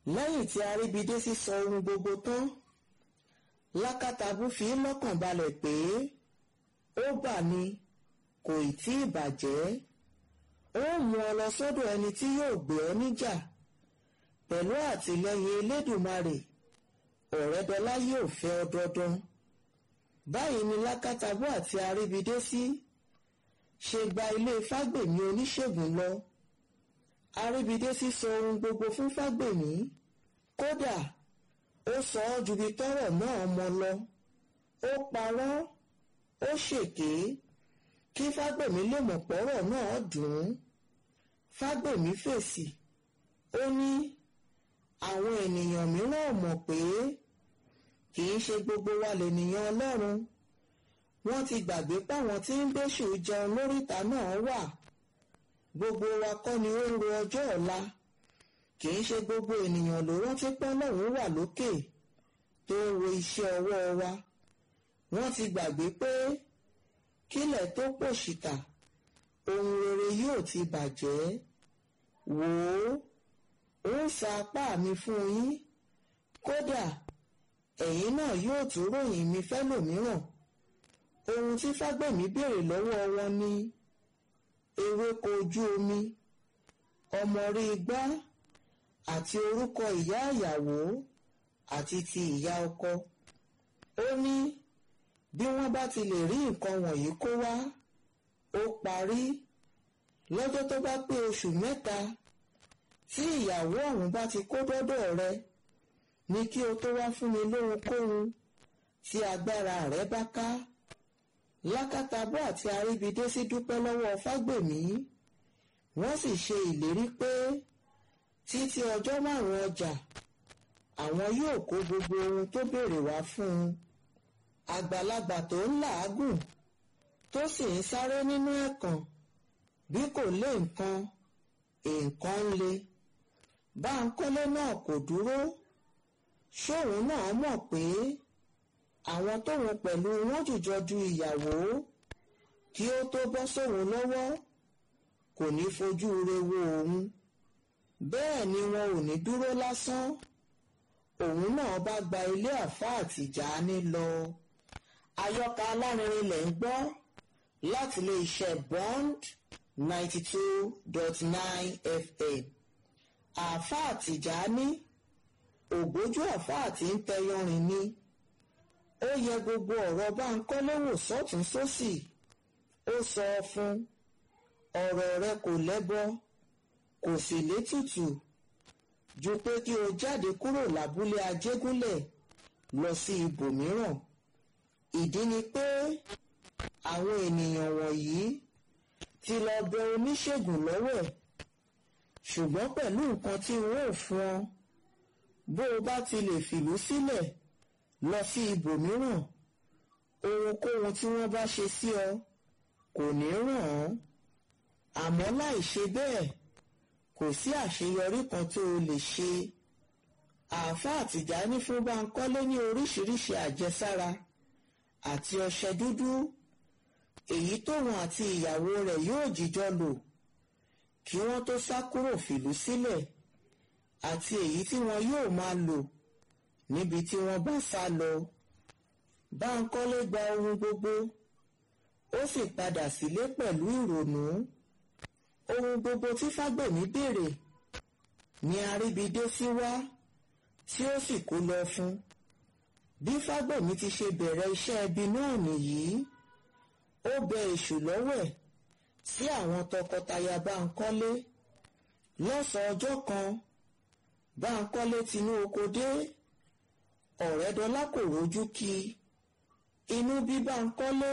lẹ́yìn tí aríbidésí sọ ohun gbogbo tán lákàtàbù fi lọ́kàn balẹ̀ pé ó bà ní kò ì tí ì bàjẹ́ ó mú ọ lọ sọ́dọ̀ ẹni tí yóò gbé ọ níjà pẹ̀lú àtìlẹ́yìn elédùmarè ọ̀rẹ́dọ́lá yóò fẹ́ ọ dandan báyìí ni lákàtàbù àti aríbidésí ṣe gba ilé fágbèmí oníṣègùn lọ aríbidésí sọ ohun gbogbo fún fágbèmí kódà ó sọ ọ́ ju bí tọ́rọ̀ náà mọ lọ ó parọ́ ó ṣèké kí fágbèmí lè mọ̀ pọ́rọ̀ náà dùn ún fágbèmí fèsì ó ní àwọn ènìyàn mìíràn mọ̀ pé kì í ṣe gbogbo wa lènìyàn ọlọ́run wọ́n ti gbàgbé páwọn tí ń gbéṣù jẹun lóríta náà wà gbogbo wa kọ́ ni ó ń ro ọjọ́ ọ̀la kì í ṣe gbogbo ènìyàn ló rántí pọ́lọ́run wà lókè tó ń wo iṣẹ́ ọwọ́ wa wọ́n ti gbàgbé pé kílẹ̀ tó pòṣìkà ohun rere yóò ti bàjẹ́ wò ó ó sa apá mi fún yín kódà ẹ̀yin náà yóò tún ròyìn mi fẹ́lòmíràn ohun tí fágbèmí béèrè lọ́wọ́ wọn ni ewéko ojú omi ọmọ rí igbá àti orúkọ ìyá ìyàwó àti ti ìyá ọkọ ó ní bí wọ́n bá ti lè rí nǹkan wọ̀nyí kó wá ó parí lọ́jọ́ tó bá pé oṣù mẹ́ta tí ìyàwó ọ̀hún bá ti kó dọ́dọ̀ rẹ ní kí o tó wá fún mi lóhunkóhun tí agbára rẹ bá ká lákàtàbọ̀ àti aríbidésí dúpẹ́ lọ́wọ́ fágbèmí wọ́n sì ṣe ìlérí pé títí ọjọ́ márùn-ún ọjà àwọn yóò kó gbogbo ohun tó béèrè wá fún un àgbàlagbà tó ń làágùn tó sì ń sáré nínú ẹ̀kàn bí kò lé nǹkan nǹkan ń le báńkọ́lé náà kò dúró ṣóun náà mọ̀ pé àwọn tóun pẹ̀lú wọn jùjọ du ìyàwó kí ó tó bọ́ sóun lọ́wọ́ kò ní fojú re wo òun bẹ́ẹ̀ ni wọn ò ní dúró lásán òun náà bá gba ilé àfáà Tìjàní lọ àyọkà alárinrin lẹ̀ ń gbọ́ láti ilé iṣẹ́ Bond ninety two dot nine FM àfáà Tìjàní ògbójú àfáà tí ń tẹyọrin ni ó yẹ gbogbo ọ̀rọ̀ Báńkọ́lé wò sọ́tún sósì ó sọ fún ọ̀rọ̀ rẹ kò lẹ́bọ kò sì létùtù ju pé kí o jáde kúrò lábúlé Ajégúnlẹ̀ lọ sí ibòmíràn ìdí ni pé àwọn ènìyàn wọ̀nyí ti lọ bẹ oníṣègùn lọ́wẹ̀ ṣùgbọ́n pẹ̀lú nǹkan tí n ó fún ọ bó o bá ti lè fìlú sílẹ̀ lọ sí ibòmíràn ohunkóhun tí wọ́n bá ṣe sí ọ kò ní ràn án àmọ́ láì ṣe bẹ́ẹ̀ kò sí àṣeyọrí kan tó o lè ṣe àáfàá Tìjàní fún Báńkọ́lé ní oríṣiríṣi àjẹsára àti ọṣẹ dúdú èyí tóun àti ìyàwó rẹ̀ yóò jíjọ lò kí wọ́n tó sá kúrò fìlú sílẹ̀ àti èyí tí wọn yóò máa lò níbi tí wọ́n bá sá lọ Báńkọ́lé gba ohun gbogbo ó sì padà sílé pẹ̀lú ìrònú ohun gbogbo tí Fágbèmí béèrè ni Aríbidésí wá tí ó sì kó lọ fún bí Fágbèmí ti ṣe bẹ̀rẹ̀ iṣẹ́ ẹbí náà nìyí ó bẹ èṣù lọ́wẹ̀ sí àwọn tọkọtaya Báńkọ́lé lọ́sàn-án ọjọ́ kan Báńkọ́lé tinú oko dé Ọ̀rẹ́dọlá kò rójú kí inú bí Báńkọ́lé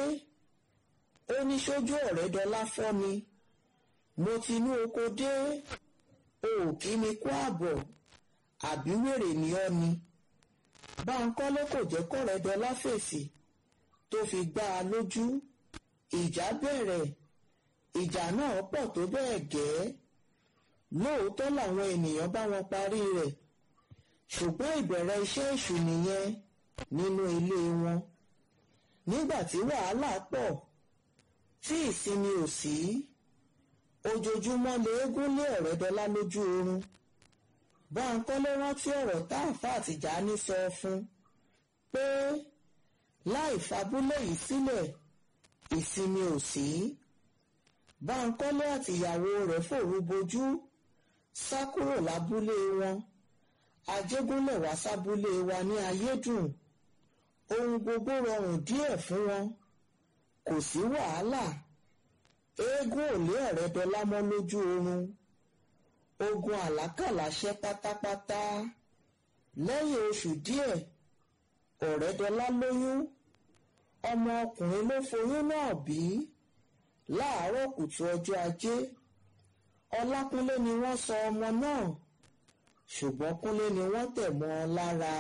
ó ní sójú Ọ̀rẹ́dọlá fọ́ mi mo tinú oko dé o ò kí mi kú àbọ̀ àbí wèrè ni ọ́ ni Báńkọ́lé kò jẹ́ kọ́rẹ́dọlá fèsì tó fi gbá a lójú ìjà bẹ̀rẹ̀ ìjà náà pọ̀ tó bẹ́ẹ̀ gẹ́ lóòótọ́ làwọn ènìyàn bá wọn parí rẹ̀ ṣùgbọ́n ìbẹ̀rẹ̀ iṣẹ́ èṣù nìyẹn nínú ilé wọn nígbà tí wàhálà pọ̀ tí ìsinmi ò sí ojoojúmọ́ lé eégún lé Ọ̀rẹ́dọlá lójú oorun Báńkọ́lé rántí ọ̀rọ̀ táàfà Tìjání sọ fún pé láì fabúlé yìí sílẹ̀ ìsinmi ò sí. Báńkọ́lé àtìyàwó rẹ̀ fòru bojú sá kúrò lábúlé wọn Ajégúnlẹ̀ wá sábúlé wa ní ayédùn ohun gbogbo rọrùn díẹ̀ fún wọn kò sí wàhálà eégún ò lé Ọ̀rẹ́dọlá mọ́ lójú oorun ogun àlákàlà ṣẹ́ pátápátá lẹ́yìn oṣù díẹ̀ Ọ̀rẹ́dọlá lóyún ọmọ ọkùnrin ló foyún náà bí láàárọ̀ kùtù ọjọ́ ajé Ọlákúnlé ni wọ́n sọ ọmọ náà ṣùgbọ́n Kúnlé ni wọ́n tẹ̀ mọ́ ọ lára.